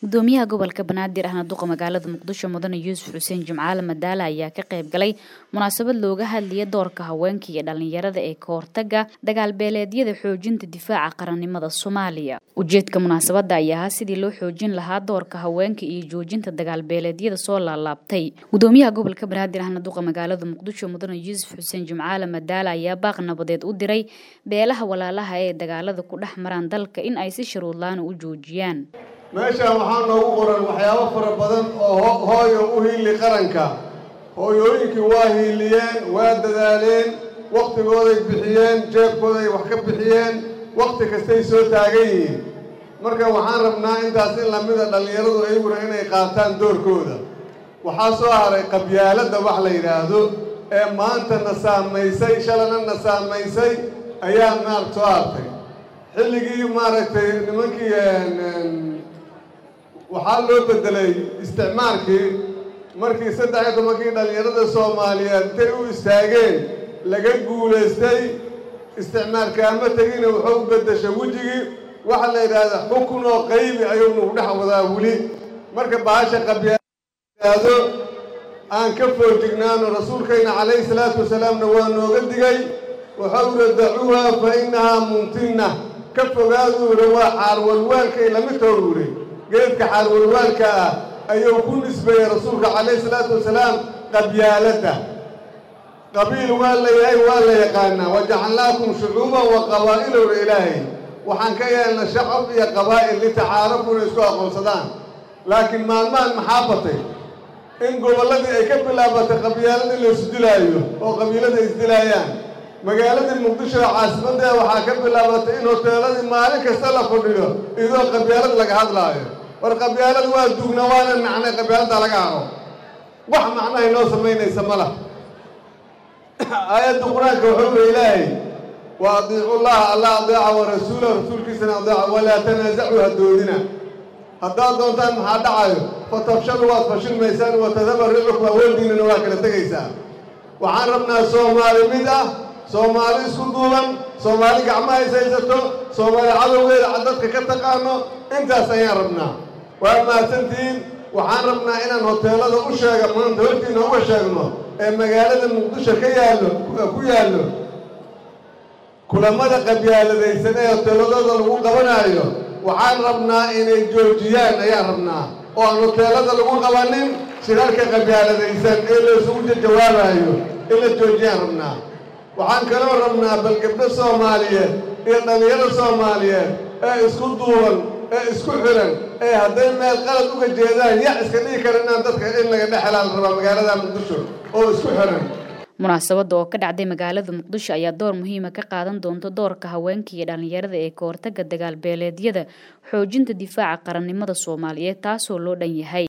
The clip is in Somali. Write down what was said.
gudoomiyaha gobolka banaadir ahna duqa magaalada muqdisho mudane yuusuf xuseen jimcaale madaale ayaa ka qayb galay munaasabad looga hadlaya doorka haweenka iyo dhalinyarada ee ka hortaga dagaalbeeleedyada xoojinta difaaca qarannimada soomaaliya ujeedka munaasabada ayaa ahaa sidii loo xoojin lahaa doorka haweenka iyo joojinta dagaalbeeleedyada soo laalaabtay gudoomiyaha gobolka banaadir ahna duqa magaalada muqdisho mudane yuusuf xuseen jimcaale madaale ayaa baaq nabadeed u diray beelaha walaalaha ee dagaalada ku dhex maraan dalka in ay si sharuudlaana u joojiyaan meeshaan waxaa noogu qoran waxyaabo fara badan oo hooyo u hiili qaranka hooyooyinkii waa hiiliyeen waa dadaaleen wakhtigooday bixiyeen jeebkooday wax ka bixiyeen wakhti kastay soo taagan yihiin marka waxaan rabnaa intaas in lamida dhallinyaradu ayaguna inay qaataan doorkooda waxaa soo haray qabyaaladda wax la yidhaahdo ee maanta na saamaysay shalana na saamaysay ayaa maarag soo hartay xilligii maaragtay nimankii waxaa loo bedelay isticmaalkii markii saddex iyo tobankii dhallinyarada soomaaliyeed intay u istaageen laga guulaystay isticmaalkaama tegina wuxuu u beddeshay wejigii waxaa la yidhaahdaa xukun oo qaybi ayuu nagu dhex wadaa weli marka bahasha qabyaado aan ka foojignaano rasuulkayna calayhi salaatu wasalaamna waa nooga digay wuxuu uri dacuuha fa innahaa mumtinna ka fogaaduu uri waa caarwalwaalkay lamid too uri geedka xaarwalwaalka ah ayuu ku nisbeeyey rasuulka calayhi salaatu wasalaam qabyaaladda qabiil waa la yahay waa la yaqaanaa wajacalnaakum shucuuban wa qabaa'ilowra ilaahay waxaan ka yeelna shacab iyo qabaa'il litacaarafu inay isku aqoonsadaan laakiin maalmahan maxaa batay in gobolladii ay ka bilaabatay qabyaalada in la isdilaayo oo qabiilada isdilaayaan magaaladii muqdisho ee caasimaddeeda waxaa ka bilaabatay in hoteeladii maalin kasta la fadhiyo idoo qabyaalad laga hadlaayo war qabyaalad waa dugna waana nacnay qabyaaladda laga haro wax macnahay noo samaynaysa ma lah aayadda qur-aanka wuxuu uri ilaahay wa adiicu llaha alla adeeca wa rasuulahu rasuulkiisana adeeca walaa tanaasacuu hadoodina haddaad doontaan maxaa dhacayo fatabshalu waad fashilmaysaan wa tadaba ricukum awoodiinana waa kala tegaysaa waxaan rabnaa soomaali mid ah soomaali isku duuban soomaali gacmaha is haysato soomaali cadowgeeda dadka ka taqaano intaas ayaan rabnaa waa mahadsantihiin waxaan rabnaa inaan hoteelada u sheega maanta hortiina uga sheegno ee magaalada muqdisho ka yaallo ku yaallo kulamada qabyaaladaysan ee hoteeladooda lagu qabanaayo waxaan rabnaa inay joojiyaan ayaan rabnaa oo aan hoteelada lagu qabanin shirarka qabyaaladaysan ee la isugu jawaabayo in la joojiyaan rabnaa waxaan kaloo rabnaa bal gabdho soomaaliyeed iyo dhallinyaro soomaaliyeed ee isku duuban ee isku xiran ee hadday meel qalad uga jeedaan yac iska dhigi kara inaan dadka in laga dhexelaa la rabaa magaalada muqdisho oo isku xiran munaasabadda oo ka dhacday magaalada muqdisho ayaa door muhiima ka qaadan doonta doorka haweenka iyo dhalinyarada ee ka hortaga dagaalbeeleedyada xoojinta difaaca qarannimada soomaaliyeed taasoo loo dhan yahay